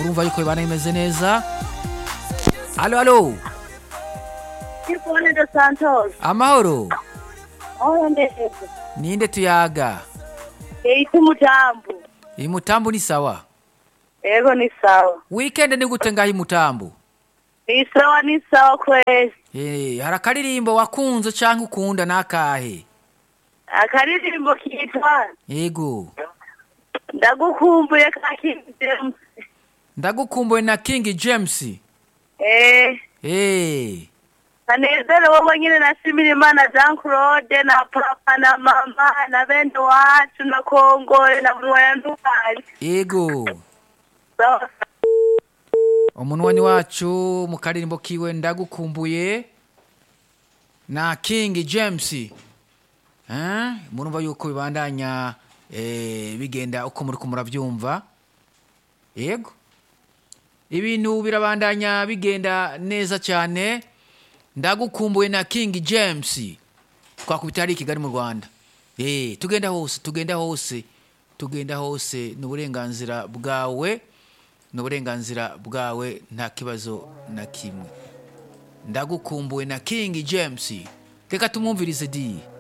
murumva yuko ibana imeze neza alo alo Ivone de Santos. amahoro Aho ndeze. ninde tuyaga Eiti mutambu. iyi mutambu ni sawa Ego ni sawa. weekend ni gute ngaho imutambu Ni sawa ni sawa kwezi. Eh, hari akaririmbo wakunze canke ukunda nakahe Akaririmbo kitwa yego ndagukumbuye ka King James. ndagukumbuye na king james Eh, Eh, kanezere wowe nyine nashimira Imana Jean Claude na papa na mama na bene wacu na Kongore na buri wayandukanye. yego Sawa. umunwani wacu mu karirimbo kiwe ndagukumbuye na king james Eh, murumva yuko bibandanya eh, bigenda uko muri murabyumva yego ibintu birabandanya bigenda neza cyane ndagukumbuye na king james twakubita ari i kigali mu rwanda Eh, tugenda hose tugenda hose tugenda hose ni uburenganzira bwawe ni uburenganzira bwawe nta kibazo na kimwe ndagukumbuye na king james reka tumwumvirize di